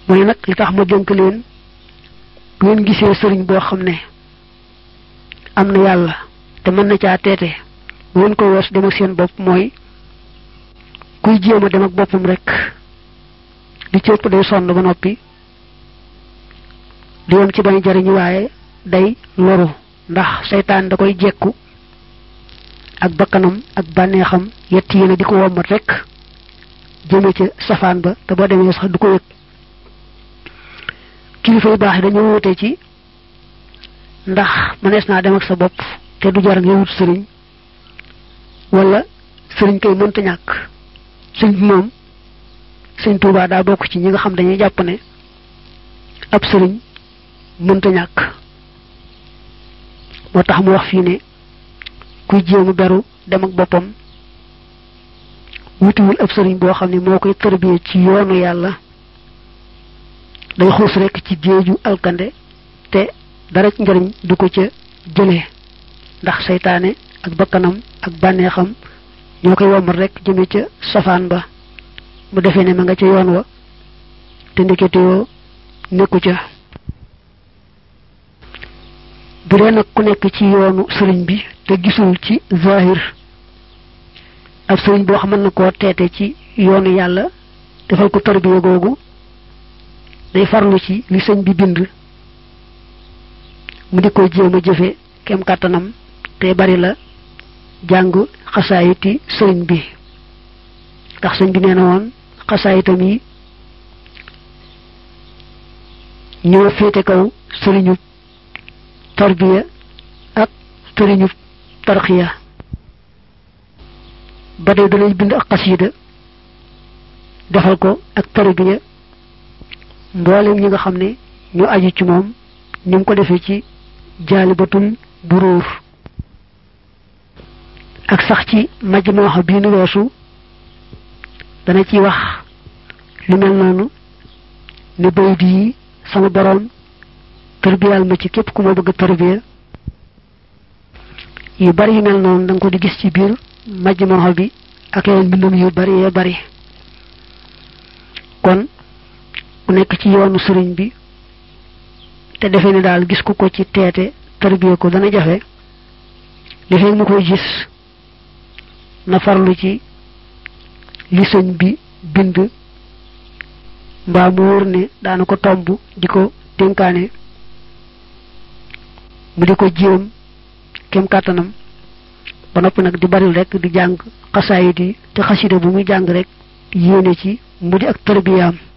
mu ne nag li tax ma dénk leen bu ngeen gisee sëriñ boo xam ne am na yàlla te mën na caa teete bu ngeen ko wees dem ak seen bopp mooy kuy jéem a dem ak boppam rek li ci ëpp day sonn ba noppi di yem ci bañ jariñu waaye day loru ndax seytaan da koy jekku ak bakkanam ak bànneexam yett yéene di ko wommat rek jëme ca safaan ba te boo demee sax du ko yëg kilifa yu baax yi dañoo wute ci ndax mënees naa dem ak sa bopp te du jar nga wut sëriñ wala sëriñ koy mënta ñàkk sëñ bi moom sëñ Tuubaa daa bokk ci ñi nga xam dañuy jàpp ne ab sëriñ mënta ñàkk moo tax mu wax fii ne kuy jéemu beru dem ak boppam wutiwul ab sëriñ boo xam ne moo koy tërbiyee ci yoonu yàlla day xuus rekk ci géeju alkande te dara ci njariñ du ko ca jëlee ndax seytaane ak bakkanam ak bànneexam ñoo koy womal rek jëme ca safaan ba mu defee ne ma nga ca yoon wa te ndekete yoo nekku ca bu dee nag ku nekk ci yoonu sëriñ bi te gisul ci zahir ab sëriñ boo xam mën na koo teete ci yoonu yàlla defal ko tarbiya googu day farlu ci li sëñ bi bind mu di ko jéem a jëfe kem kàttanam te bari la jàng xasaayiti sëriñ bi ndax sëñ bi nee na woon xasaayitam yi ñoo féete kaw sëriñu tarbiya ak sëriñu tarxiya ba tey danay bind ak xasiida defal ko ak tarbiya mboolem ñi nga xam ne ñu aju ci moom ni mu ko defee ci jaalibatul buruur ak sax ci majmuha bii nu weesu dana ci wax lu mel noonu ne bayit yi sama boroom tarbiyal ma ci képp ku ma bëgg a tarbiya yu bari yu mel noonu da nga ko di gis ci biir majmuha bi ak yeneen mbindum yu bari yee bari kon ku nekk ci yoonu sëriñ bi te defe ne daal gis ku ko ci teete tarbiya ko dana jafe li fekk mu koy gis na farlu ci li sëñ bi bind mbaa mu wóor ne daana ko tomb di ko dénkaane mu di ko jéem kem kàttanam ba noppi nag di baril rek di jàng xasaayit yi te xasida bu muy jàng rek yéene ci mu di ak tarbiyaam